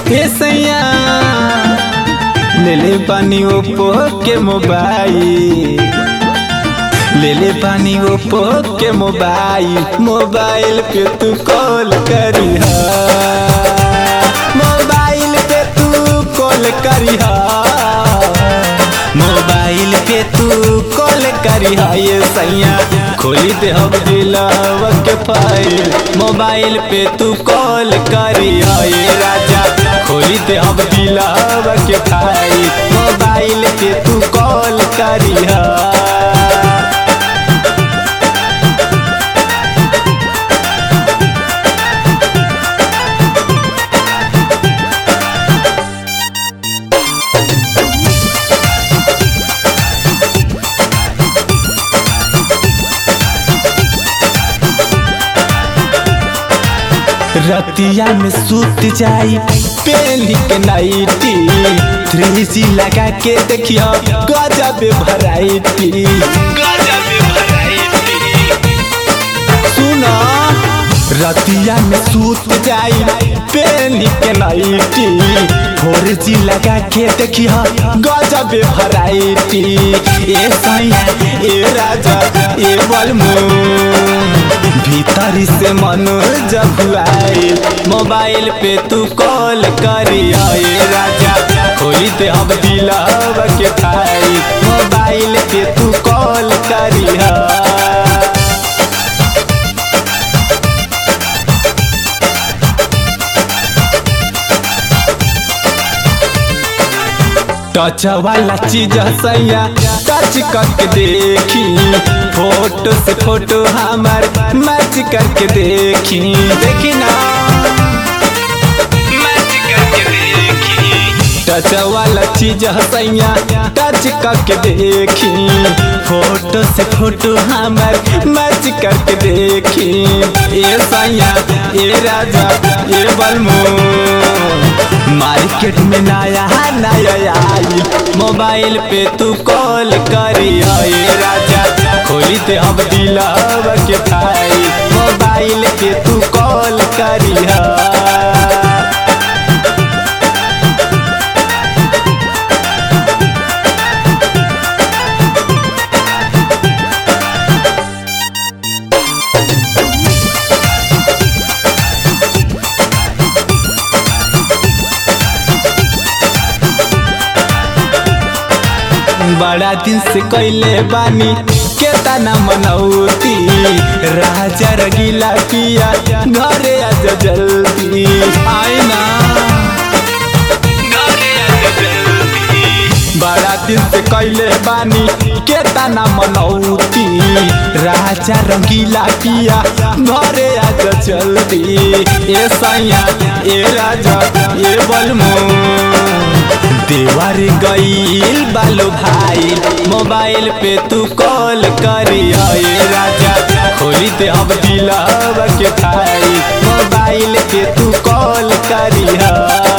ए सैया ले ले पानी ओप्पो के मोबाइल ले ले पानी ओप्पो के मोबाइल मोबाइल पे तू कॉल करी मोबाइल पे तू कॉल करी मोबाइल पे तू कॉल करी ये सैया खोली दे हम दिलावा के फाइल मोबाइल पे तू कॉल करी ये राजा खोली दे हम दिलावा के फाइल मोबाइल पे तू कॉल करी रतिया में सूत जाई पेली के नाइटी थ्री जी लगा के देखियो गजब भराइटी सुना रतिया में सूत जाई पेली के नाइटी फोर जी लगा के देखियो गजब भराइटी ए सैया ए राजा ए बलमू भीतर से मन जब आए मोबाइल पे तू कॉल करी आए राजा खोली दे हम दिलाव के खाई मोबाइल पे तू कॉल करी टच वाला चीज सैया टच करके देखी फोटो से फोटो हमार मैच करके देखी देखी ना मैच करके देखी टच वाला चीज सैया टच करके देखी फोटो से फोटो हमार मैच करके देखी ए सैया ए राजा ए बलमो मार्केट में नया नया आई मोबाइल पे तू कॉल करी आए राजा खोली दे हम दिलाव के भाई मोबाइल पे तू कॉल करी बड़ा दिन से कैले बानी केतना मनौती राजा रगीला पिया घरे आज जल्दी आई ना बड़ा दिन से कैले बानी केतना मनौती राजा रंगीला पिया घरे आज जल्दी ए सैया ए राजा ए बलमो देवर गईल बालो भाई मोबाइल पे तू कॉल करी आए राजा खोली दे हम दिलाव के भाई मोबाइल पे तू कॉल करी